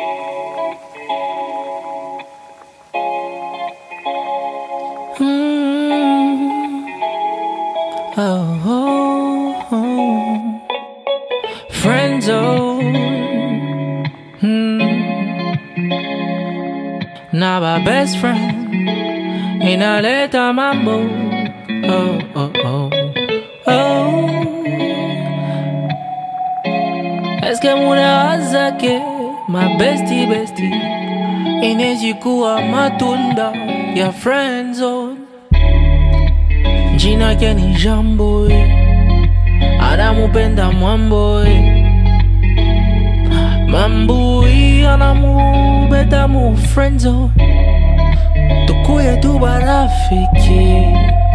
Mm. Oh, oh, oh. Friend zone. Mm. Now my best friend inaleta mambo. Oh, oh, oh, oh. Eske munawaza ke my bestie bestie inaweza kuwa matunda ya friend zone. Jina yake ni Jambo, anamupenda Mwambo, Mambui anamubeta mu friend zone. Tukuye tu barafiki,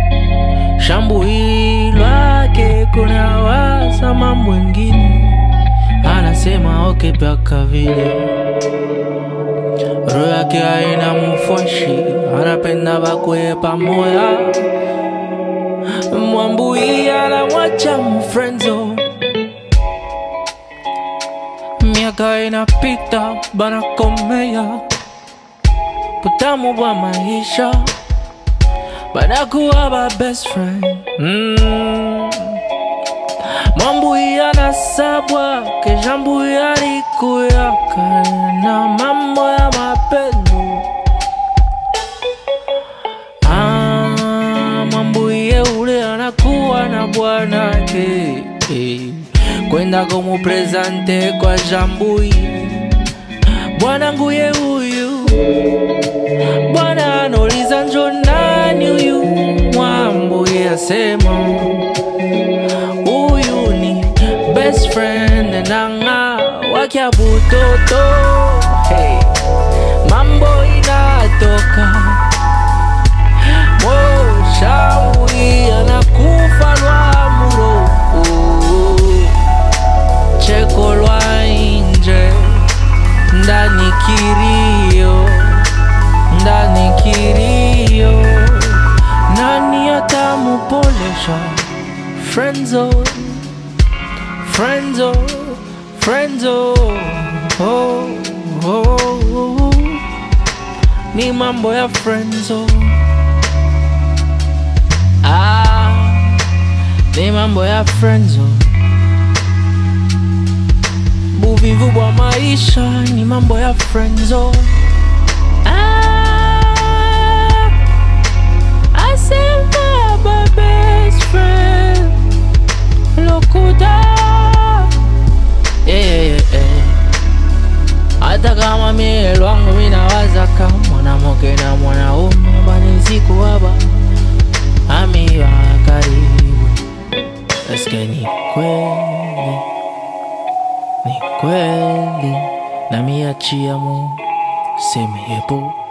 Shambui lwake kuna waza mambo mengine, anasema okay paka vile roho yake haina mufashi, anapenda bakwe pamoja. Mwambui anamwacha mfrenzo, miaka inapita banakomea, kutamu bwa maisha banakuwa ba best friend mm. Mwambui anasabwa kejambui alikuyaka na mambo ya mapendo Ah, Mwambuye ule anakuwa na bwanake eh, kwenda kumuprezante kwa Jambui bwananguye huyu bwana anauliza njo nani huyu Mwambuye asema huyu ni best friend nanga wakya butoto hey. mambo inatoka moshauri anakufa lwa muroko cheko lwa inje ndani kirio ndani kirio nani atamupolesha Friendzo, friendzo, friendzo, oh, oh, oh. Ni mambo ya friendzo. Ah, ni mambo ya friendzo. Buvivu bwa maisha ni mambo ya friendzo. Ah, I say my best friend. Lokuta yeah, yeah, yeah. Hata kama mie lwangu minawaza kama mwanamke na mwanaume banisiku haba amiwa karibu eske ni kweli ni kweli namiachia mu seme yepo